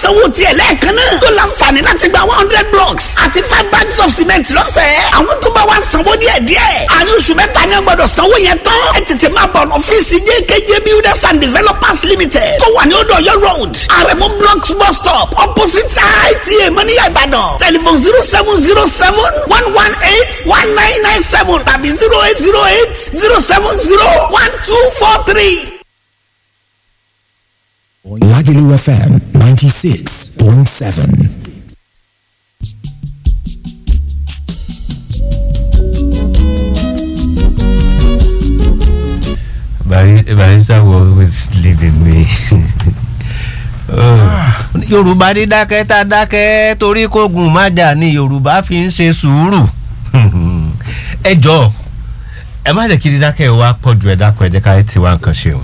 sanwó tiẹ̀ lẹ́ẹ̀kan náà tó láǹfààní láti gba one hundred blocks àti five bags of cement lọ́fẹ̀ẹ́ àwọn tó bá wá sanwó díẹ̀ díẹ̀ àní oṣù mẹ́ta ni wọ́n gbọ́dọ̀ sanwó yẹn tán ẹ tètè máa bọ̀ ọ́fíìsì jkj builders and developers limited tó wà ní odò ọ̀yọ́ road àrẹ̀mú blocks bus stop opposite ita mọ́níyà ìbàdàn telephone zero seven zero seven one one eight one nine nine seven tàbí zero eight zero eight zero seven zero one two four three. Lagelu FM 96.7. barisa was always leaving me. yorùbá ní dákẹ́ tá a dákẹ́ torí kógun má jà ní yorùbá fi ń ṣe sùúrù ẹ jọ ẹ má jẹ́ kí dídákẹ́ wa pọ̀ ju ẹ dákọ̀ ẹ jẹ́ ká ti wá nǹkan ṣe o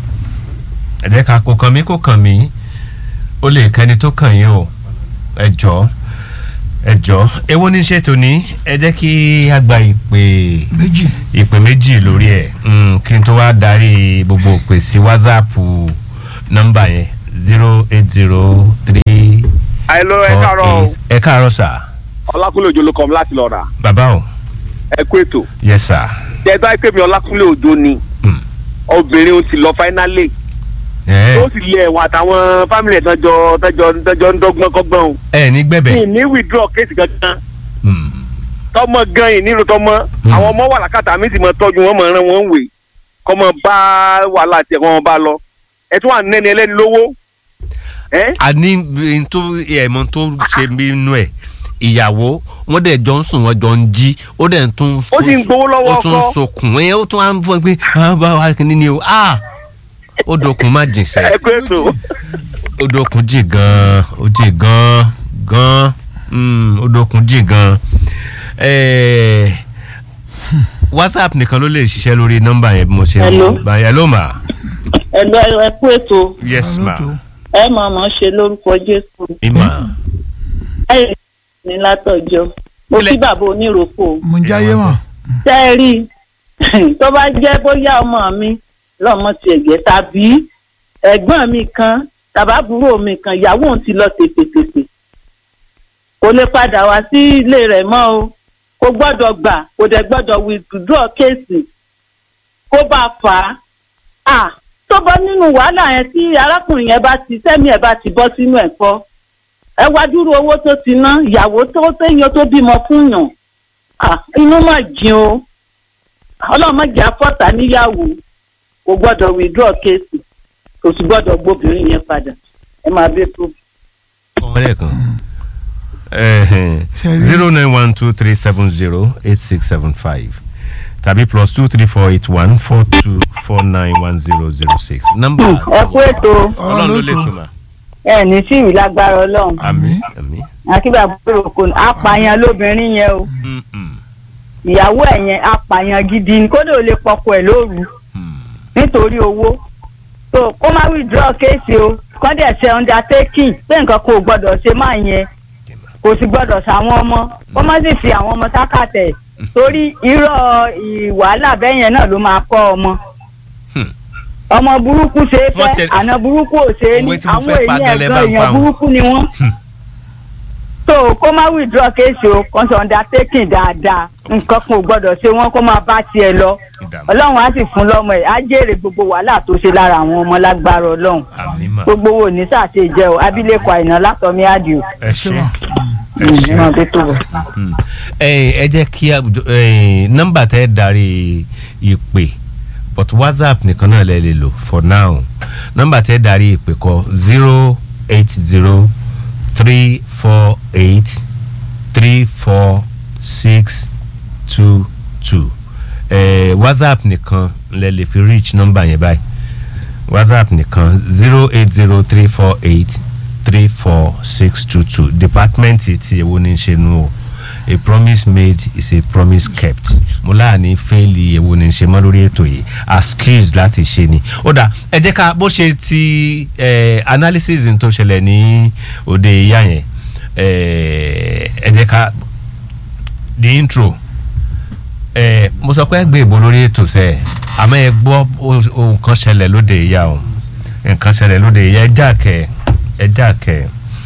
ẹ jẹ́ ká kó kàn mí kó kàn mí ó lè kẹ́ni tó kàn yín o ẹ jọ ẹ jọ èwo ní ṣètò ní ẹ jẹ́ kí a gba ìpè méjì ìpè méjì lórí ẹ mm, kí n tó wá darí gbogbo òpè sí whatsapp nọ́mbà yẹn zero eight zero three àìlọ ẹ four káàárọ̀ o eight ẹ káàárọ̀ sà ọlákúnlé òjò ló kọ́ mi láti lọ rà bàbá o ẹ kú ètò yes sà tí ẹ bá pè mí ọlákúnlé òjò ni Mm. obìnrin ó ti lọ fáínálì ẹ tó sì lé ẹ̀wọ̀n àtàwọn fámìlì ẹ̀ tọ́jọ́ tọ́jọ́ tọ́jọ́ ń dọ́gbọ́n kọ́gbọ́n o ẹ ní gbẹ̀bẹ̀ mi ní withdraw kéèsì kankan Mm, tọmọ gan yìí nílò tọmọ Mm. àwọn ọmọ wà lákàtà mi sì mọ tọ́jú wọn mọ ẹran wọn wè kọ́ mọ bá wàhálà tiẹ̀ kọ́ mọ bá lọ ẹ tún wà nẹ́ni ẹlẹ́ni lówó ẹ a ní n tó ẹ̀mọ́ tó ṣe nínú ẹ̀ ìyàwó wọn dẹ̀ jọ ń sùn wọn jọ ń jí ó dẹ̀ ń tún Ó sì ń gbowó lọ́wọ́ ó tún ń ọkọ. sokùn ẹ̀ ó tún á ń fọ́ pé ah, bá wa kìíní ni o ah ó dokùn má jìn sẹ́ ẹ kú ètò ó dokùn jìn gan ó jìn gan gan mm, ó dokùn jìn gan Eh, whatsapp nìkan ló lè ṣiṣẹ́ lórí nọ́mbà yẹn bí mo ṣe Hello. ń bá hello ma ẹgbẹ́ ẹ kú ètò yes ma Hello, ẹ mọ̀ mọ̀ ṣe lórúkọ jésù ima ẹ ní látọjọ́ mo Ilẹ̀- kí bàbá oníròkò mo ń jáyé mọ̀ tẹ́ ẹ rí i tó bá jẹ́ bóyá ọmọ mi lọ́mọ ti ẹ̀gẹ́ tàbí ẹ̀gbọ́n mi kan tàbábúrò mi kan ìyàwó òun ti lọ tètètètè kò lè padà wá sí ilé rẹ̀ mọ́ o kò gbọ́dọ̀ gbà kò dẹ̀ gbọ́dọ̀ withdraw kéèsì kó bá fà á à tó bọ́ nínú wàhálà yẹn tí arákùnrin yẹn bá ti sẹ́mi ẹ̀ bá ti bọ́ sínú ẹ̀kọ́ ẹ wá dúró owó tó ti ná ìyàwó tó téèyàn tó bímọ fún yàn à inú mà jìn o ọlọ́mọdé afọ́ta níyàwó kò gbọ́dọ̀ withdraw kéèsì kò sì gbọ́dọ̀ gbóbìnrin yẹn padà ẹ máa bẹ tó. ọmọ lẹ́ẹ̀kan Ṣe rí- zero nine one two three seven zero eight six seven five tàbí plus two three four eight one four two four nine one zero zero six nọ́mbà ẹ kú ètò ọlọ́run ló lè túmọ̀ ẹ ní sí ìwé lágbára ọlọ́run àmì àmì akíbà búrò kò ní apààyàn lóbìnrin yẹn o Mm, mm, ìyàwó ẹ̀ yẹn apààyàn gidi ni kódà ò lè pọkọ ẹ̀ lóru mm. nítorí owó so kó má withdraw kéèsì o kọ́ dẹ̀ ṣe undertaking pé nǹkan kò gbọ́dọ̀ ṣe máa yẹn kò sì gbọ́dọ̀ ṣàwọn ọmọ kó má sì fi àwọn ọmọ sákàtẹ̀ torí irọ́ ìwàhálà bẹ́ẹ̀ yẹn náà ló máa kọ́ ọmọ Hmm. ọmọ burúkú ṣe é Wọ́n fẹ́ ti- àná burúkú ò ṣe é ní Òwe tí mo àwọn fẹ́ pa èèyàn gẹ́lẹ́ bá ẹ̀gbọ́n ń pa èèyàn wọn. burúkú ni wọ́n Hmm. so kó má withdraw kéèsì o kó ṣe undertaking dáadáa nǹkan kan ò gbọ́dọ̀ ṣe wọ́n kó máa bá tiẹ̀ lọ ìdààmú ọlọ́run á sì fún lọ́mọ ẹ̀ á jèrè gbogbo wàhálà tó ṣe lára àwọn ọmọ lágbára ọlọ́run àmì mà gbogbo wo ní sàṣe jẹ́ o abilékọ àìná látọ̀mí àdìo ẹ ṣe ẹ ìmọ̀ ṣe tó tó bọ̀. Mm. ẹ ẹ jẹ́ kí àwùjọ ẹ, nọ́mbà tẹ́ darí ìpè but whatsapp nìkan náà lẹ lè lò for now nọ́mbà tẹ́ darí ìpè kọ zero eight zero three four eight three four six two two ẹ whatsapp nìkan lẹ lè fi reach nọ́mbà yẹn báyìí whatsapp nìkan zero eight zero three four eight three four six two two department ti ewo ní ṣe nu o a promise made is a promise kept mo láàánú fẹ́ẹ̀lì ewo ní ṣe mọ́ lórí ètò yìí as skills láti ṣe ni ó dà ẹ jẹ́ ká bó ṣe ti eh, analysis tó ṣẹlẹ̀ ní òde ìyá yẹn eh, ẹ jẹ́ ká the intro ẹ mo sọ pé ẹ gbé ìbò lórí ètò sẹ àmọ́ ẹ gbọ́ o- ohun kan ṣẹlẹ̀ lóde ìyá o nǹkan ṣẹlẹ̀ lóde ìyá ẹ jáàkẹ́ ẹ jáàkẹ́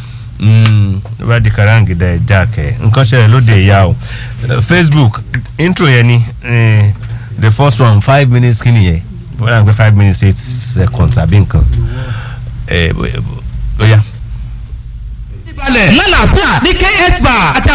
Mm, ló bá di karangida ẹ̀ já kẹ́ nǹkan ṣẹlẹ̀ lóde ìyá o Eh, facebook intro yẹn ni eh, the first one five minutes kí nìyẹn wọ́n yà ń pẹ́ five minutes eight seconds àbí nǹkan ẹ̀ bóyá. balẹ̀ lálàáfíà ní kh bar àti